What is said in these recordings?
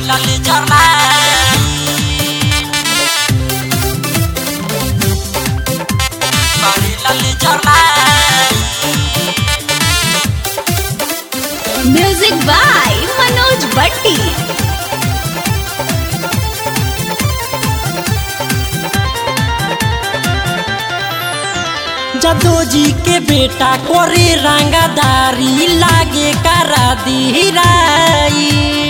Barela laser light बारेला laser light music by Manoj Bhatti जदो जी के बेटा करे रंगदारी लागे करा दी राई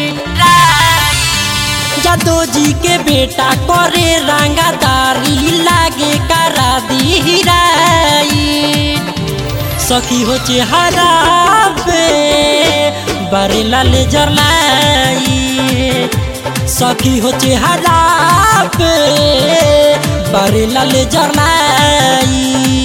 जदो जी के बेटा करे रंगदारी लागे करा दी राई सखी हो चेहरा पे बरेला लेजर लाई सखी हो चेहरा पे बरेला लेजर लाई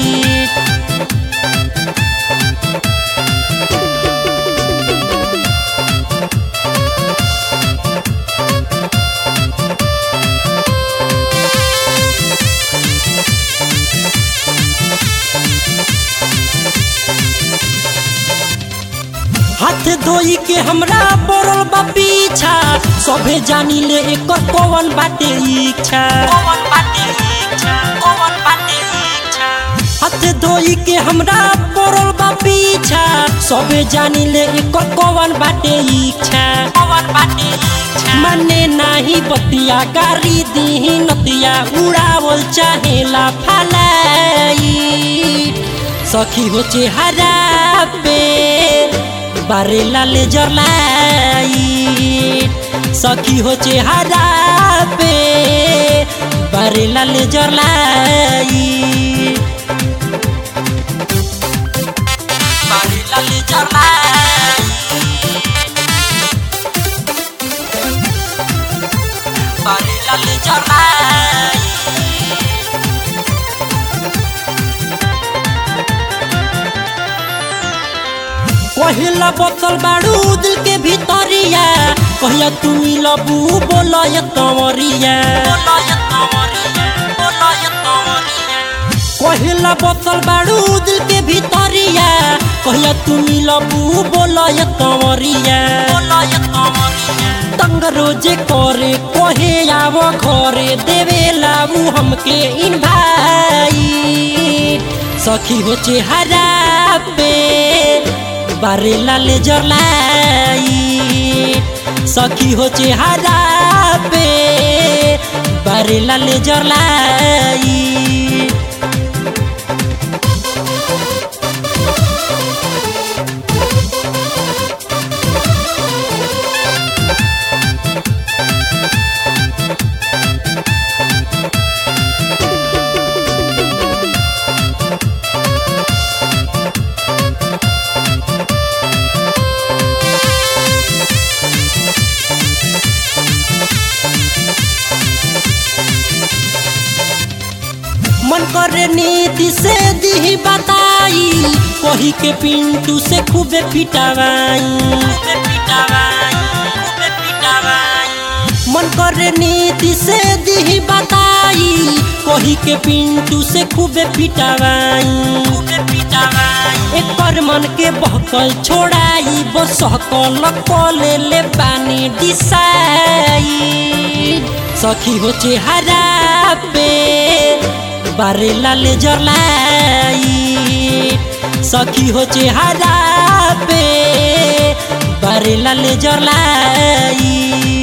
हाथ धोई के हमरा पड़ल बा पीछा सभे जानी ले एकर कौन बाटे इच्छा कौन बाटे इच्छा कौन बाटे इच्छा हाथ धोई के हमरा पड़ल बा पीछा सभे जानी ले एकर कौन बाटे इच्छा कौन बाटे इच्छा मने नाही बतिया गारी दी नतिया उड़ावल चाहेला फलाई सखी हो चेहरा पे बारेला लेजर लाइट सखी हो चेहरा पे बारेला लेजर लाइट बारेला लेजर लाइट बारेला लेजर लाइट पहिला बोतल बाड़ू दिल के भीतरिया कहिया तू मिलबू बोलय कंवरिया पहिला बोतल बाड़ू दिल के भीतरिया कहिया तू मिलबू बोलय कंवरिया तंग रोजे करे कहे आव घरे देवे लाबू हमके इन भाई सखी हो चेहरा पे बारेला लेजर लाइट सखी हो चेहरा पे बारेला लेजर लाइट मन करे नीति से दी बताई कही के पिंटू से खूबे पिटावाई मन करे नीति से दी बताई कही के पिंटू से खूबे पिटावाई एक पर मन के बहकल छोड़ाई बसकल कले ले बानी डिसाई सखी हो चेहरा पे बारेला लेजर लाइट सखी हो चेहरा पे बारेला लेजर लाइट